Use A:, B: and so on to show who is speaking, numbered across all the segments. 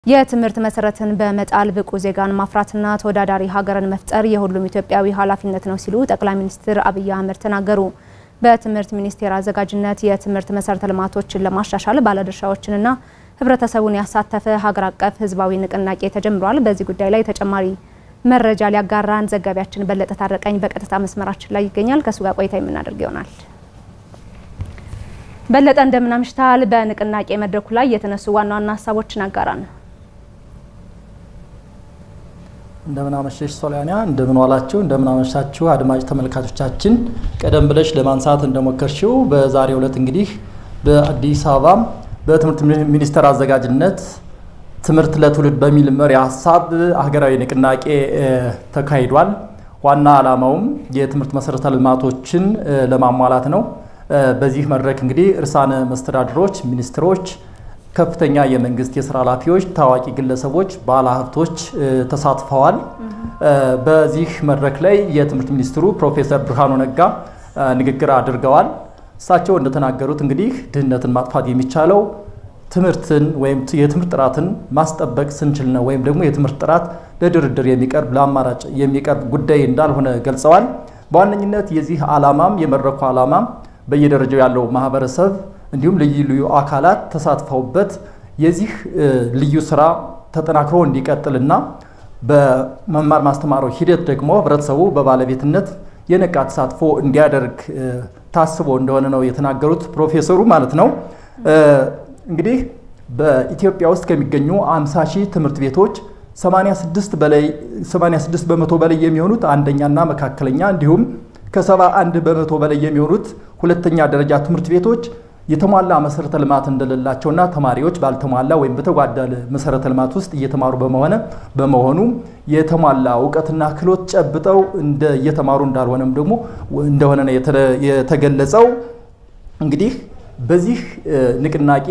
A: የትምህርት መሰረትን በመጣል ብቁ ዜጋን ማፍራትና ተወዳዳሪ ሀገርን መፍጠር የሁሉም ኢትዮጵያዊ ኃላፊነት ነው ሲሉ ጠቅላይ ሚኒስትር አብይ አህመድ ተናገሩ። በትምህርት ሚኒስቴር አዘጋጅነት የትምህርት መሰረተ ልማቶችን ለማሻሻል ባለድርሻዎችንና ሕብረተሰቡን ያሳተፈ ሀገር አቀፍ ህዝባዊ ንቅናቄ ተጀምሯል። በዚህ ጉዳይ ላይ ተጨማሪ መረጃ ሊያጋራን ዘጋቢያችን በለጠ ታረቀኝ በቀጥታ መስመራችን ላይ ይገኛል። ከእሱ ጋር ቆይታ የምናደርግ ይሆናል። በለጠ እንደምን አምሽተሃል? በንቅናቄ መድረኩ ላይ የተነሱ ዋና ዋና ሀሳቦችን አጋራን።
B: እንደምን አመሸሽ ሶሊያና፣ እንደምን ዋላችሁ፣ እንደምን አመሻችሁ አድማጭ ተመልካቾቻችን። ቀደም ብለሽ ለማንሳት እንደሞከርሽው በዛሬው ዕለት እንግዲህ በአዲስ አበባ በትምህርት ሚኒስቴር አዘጋጅነት ትምህርት ለትውልድ በሚል መሪ ሀሳብ ሀገራዊ ንቅናቄ ተካሂዷል። ዋና ዓላማውም የትምህርት መሰረተ ልማቶችን ለማሟላት ነው። በዚህ መድረክ እንግዲህ እርሳነ መስተዳድሮች፣ ሚኒስትሮች ከፍተኛ የመንግስት የስራ ኃላፊዎች፣ ታዋቂ ግለሰቦች፣ ባለሀብቶች ተሳትፈዋል። በዚህ መድረክ ላይ የትምህርት ሚኒስትሩ ፕሮፌሰር ብርሃኑ ነጋ ንግግር አድርገዋል። እሳቸው እንደተናገሩት እንግዲህ ድህነትን ማጥፋት የሚቻለው ትምህርትን ወይም የትምህርት ጥራትን ማስጠበቅ ስንችል ነው፣ ወይም ደግሞ የትምህርት ጥራት ለድርድር የሚቀርብ ለአማራጭ የሚቀርብ ጉዳይ እንዳልሆነ ገልጸዋል። በዋነኝነት የዚህ ዓላማም የመድረኩ ዓላማም በየደረጃው ያለው ማህበረሰብ እንዲሁም ልዩ ልዩ አካላት ተሳትፈውበት የዚህ ልዩ ስራ ተጠናክሮ እንዲቀጥልና በመማር ማስተማሩ ሂደት ደግሞ ህብረተሰቡ በባለቤትነት የነቃ ተሳትፎ እንዲያደርግ ታስቦ እንደሆነ ነው የተናገሩት ፕሮፌሰሩ ማለት ነው። እንግዲህ በኢትዮጵያ ውስጥ ከሚገኙ 50 ሺህ ትምህርት ቤቶች 86 በላይ 86 በመቶ በላይ የሚሆኑት አንደኛና መካከለኛ እንዲሁም ከ71 በመቶ በላይ የሚሆኑት ሁለተኛ ደረጃ ትምህርት ቤቶች የተሟላ መሰረተ ልማት እንደሌላቸውና ተማሪዎች ባልተሟላ ወይም በተጓደለ መሰረተ ልማት ውስጥ እየተማሩ በመሆነ በመሆኑ የተሟላ እውቀትና ክህሎት ጨብጠው እንደ እየተማሩ እንዳልሆነም ደግሞ እንደሆነ ነው የተገለጸው። እንግዲህ በዚህ ንቅናቄ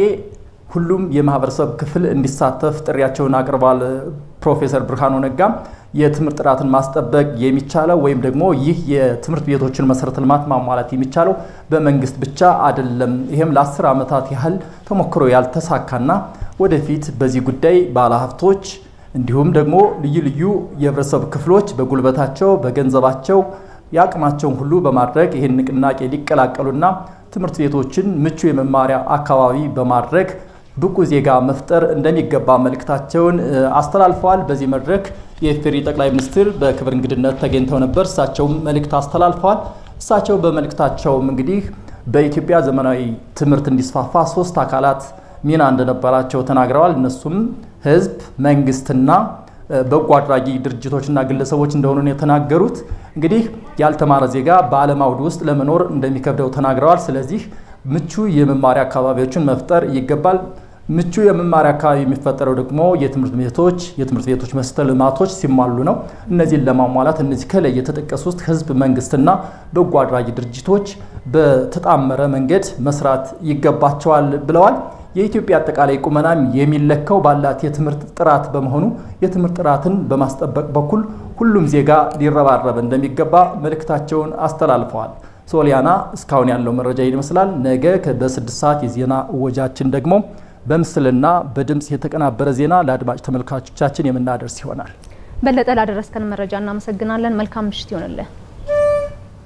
B: ሁሉም የማህበረሰብ ክፍል እንዲሳተፍ ጥሪያቸውን አቅርበዋል። ፕሮፌሰር ብርሃኑ ነጋ የትምህርት ጥራትን ማስጠበቅ የሚቻለው ወይም ደግሞ ይህ የትምህርት ቤቶችን መሰረተ ልማት ማሟላት የሚቻለው በመንግስት ብቻ አይደለም። ይህም ለአስር ዓመታት ያህል ተሞክሮ ያልተሳካና ወደፊት በዚህ ጉዳይ ባለሀብቶች እንዲሁም ደግሞ ልዩ ልዩ የህብረተሰብ ክፍሎች በጉልበታቸው በገንዘባቸው የአቅማቸውን ሁሉ በማድረግ ይህን ንቅናቄ ሊቀላቀሉና ትምህርት ቤቶችን ምቹ የመማሪያ አካባቢ በማድረግ ብቁ ዜጋ መፍጠር እንደሚገባ መልእክታቸውን አስተላልፈዋል። በዚህ መድረክ የኢፌዴሪ ጠቅላይ ሚኒስትር በክብር እንግድነት ተገኝተው ነበር። እሳቸውም መልእክት አስተላልፈዋል። እሳቸው በመልእክታቸውም እንግዲህ በኢትዮጵያ ዘመናዊ ትምህርት እንዲስፋፋ ሶስት አካላት ሚና እንደነበራቸው ተናግረዋል። እነሱም ህዝብ፣ መንግስትና በጎ አድራጊ ድርጅቶችና ግለሰቦች እንደሆኑ ነው የተናገሩት። እንግዲህ ያልተማረ ዜጋ በዓለም አውድ ውስጥ ለመኖር እንደሚከብደው ተናግረዋል። ስለዚህ ምቹ የመማሪያ አካባቢዎችን መፍጠር ይገባል። ምቹ የመማሪያ አካባቢ የሚፈጠረው ደግሞ የትምህርት ቤቶች የትምህርት ቤቶች መሰረተ ልማቶች ሲሟሉ ነው። እነዚህን ለማሟላት እነዚህ ከላይ የተጠቀሱት ህዝብ፣ መንግስትና በጎ አድራጊ ድርጅቶች በተጣመረ መንገድ መስራት ይገባቸዋል ብለዋል። የኢትዮጵያ አጠቃላይ ቁመናም የሚለካው ባላት የትምህርት ጥራት በመሆኑ የትምህርት ጥራትን በማስጠበቅ በኩል ሁሉም ዜጋ ሊረባረብ እንደሚገባ መልእክታቸውን አስተላልፈዋል። ሶሊያና፣ እስካሁን ያለው መረጃ ይመስላል። ነገ በስድስት ሰዓት የዜና እወጃችን ደግሞ በምስልና በድምፅ የተቀናበረ ዜና ለአድማጭ ተመልካቾቻችን የምናደርስ ይሆናል።
A: በለጠ ላደረስከን መረጃ እናመሰግናለን። መልካም ምሽት ይሆንልን።